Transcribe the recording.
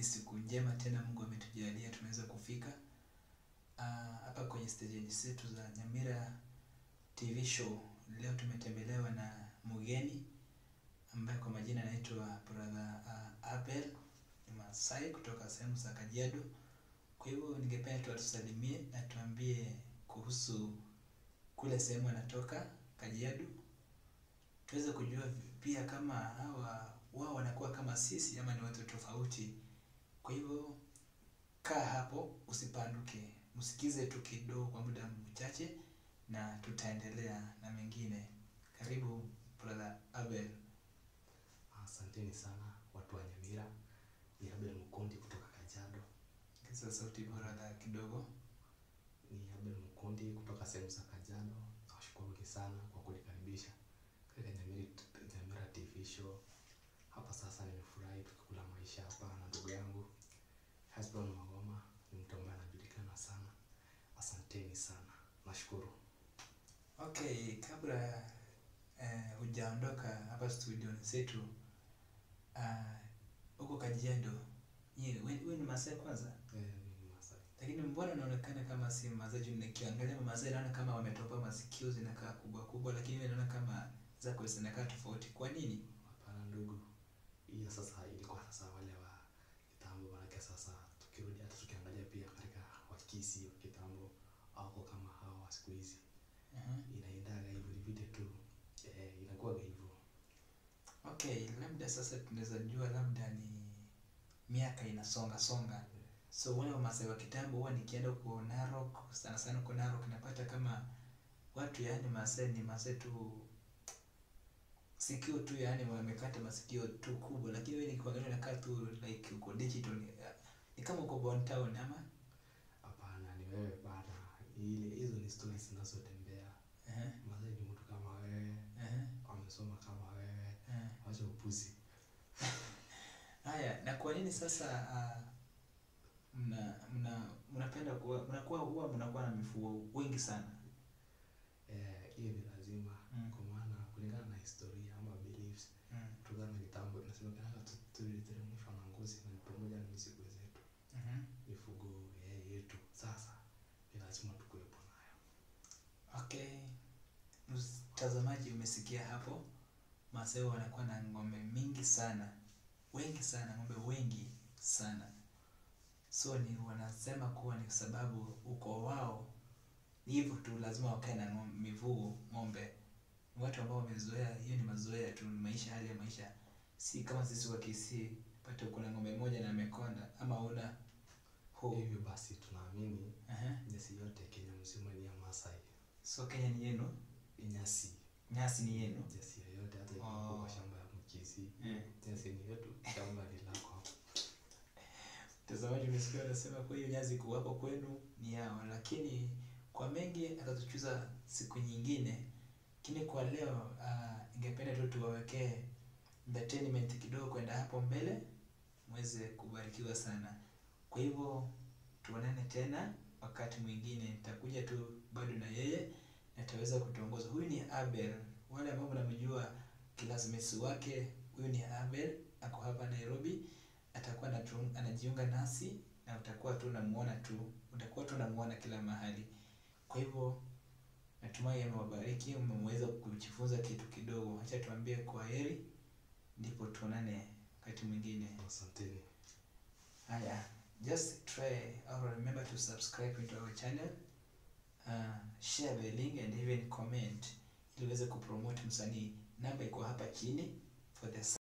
siku njema tena Mungu ametujalia tumeweza kufika Ah, hapa kwenye stesheni zetu za Nyamira TV show. Leo tumetembelewa na mgeni ambaye kwa majina anaitwa brother uh, Abel ni Masai kutoka sehemu za Kajiado. Kwa hivyo ningependa tu atusalimie na tuambie kuhusu kule sehemu anatoka Kajiado, tuweze kujua pia kama hawa wao wanakuwa kama sisi ama ni watu tofauti. Kwa hivyo kaa hapo, usipanduke, msikize tu kidogo kwa muda mchache, na tutaendelea na mengine. Karibu brother Abel. Asanteni sana watu wa Nyamira. Ni Abel Mukundi kutoka Kajiado. Kisa sauti brother kidogo. Ni Abel Mukundi kutoka sehemu za Kajiado. Nawashukuruni sana kwa kunikaribisha katika Nyamira, Nyamira TV show. Hapa sasa nimefurahi tukikula maisha hapa na ndugu yangu Hesbon Magoma. Ni mtu ambaye anajulikana sana. Asanteni sana, nashukuru. Okay, kabla eh, hujaondoka hapa studio zetu ah, huko Kajiado, ye, we, we ni Masai kwanza, Eh, mimi ni Masai. lakini mbona unaonekana kama si Masai? Juu nikiangalia Masai naona kama wametopa masikio zinakaa kubwa kubwa, lakini wewe naona kama zako zinakaa tofauti. Kwa nini? Hapana ndugu, hiyo sasa ilikuwa sasa wale wa kitambo, manake sasa tukirudi hata tukiangalia pia katika wakisi wa kitambo wako kama hawa wa siku hizi, uh inaendaga hivyo vile tu eh, inakuwaga hivyo. Okay, labda sasa tunaweza jua labda ni miaka inasonga songa. So wale Wamasai wa kitambo huwa nikienda huko Narok, sana sana huko Narok napata kama watu yaani Masai ni Masai tu sikio tu yaani wamekata masikio tu kubwa, lakini wewe nikiangalia nakaa tu like uko digital ni, ni kama uko Bon Town ama Hapana, ni wewe bana, ile hizo ni stories zinazotembea. uh Masai ni mtu kama wewe, uh amesoma kama wewe, uh wacha upuzi. Haya, na kwa nini sasa uh, mna mna mnapenda kuwa mnakuwa huwa mnakuwa na mifugo wengi sana? Eh, hiyo ni lazima Mm. kwa maana kulingana na historia ama beliefs Mm. kutokana na kitambo inasemekana tu- tuliteremshwa na ngozi na ni pamoja na mizigo zetu Mhm. mifugo eh, yetu sasa ni lazima tukuwepo nayo Okay, mtazamaji, umesikia hapo, Masai wanakuwa na ng'ombe mingi sana, wengi sana, ng'ombe wengi sana. So ni wanasema kuwa ni sababu ukoo wao ni hivyo tu, lazima wakae na ng'om- mifugo ng'ombe. Ni watu ambao wamezoea, hiyo ni mazoea tu, ni maisha, hali ya maisha, si kama sisi wa Kisii pata kuna ng'ombe moja na amekonda ama una huu. hivyo basi tunaamini Aha. nyasi yote Kenya mzima ni ya Masai So Kenya ni yenu, nyasi nyasi ni yenu. nyasi yoyote hata Oh. ikiwa kwa shamba ya mkisi Mm. nyasi ni yetu shamba ni lako Mtazamaji, umesikia wanasema kwa hiyo nyazi kuwako kwenu ni yao, lakini kwa mengi atatuchuza siku nyingine. Lakini kwa leo uh, ningependa tu tuwawekee entertainment kidogo kwenda hapo mbele, mweze kubarikiwa sana. Kwa hivyo tuonane tena wakati mwingine, nitakuja tu bado na yeye na ataweza kutuongoza. Huyu ni Abel, wale ambao mnamjua classmates wake, huyu ni Abel, ako hapa Nairobi atakuwa anatu- anajiunga nasi na utakuwa tu unamuona tu utakuwa tu unamuona kila mahali. Kwa hivyo natumai amewabariki, mmeweza kujifunza kitu kidogo. Acha tuambie kwa heri, ndipo tuonane wakati mwingine. asanteni Haya, just try or remember to subscribe into our channel, uh, share the link and even comment ili uweze kupromote msanii. Namba iko hapa chini for the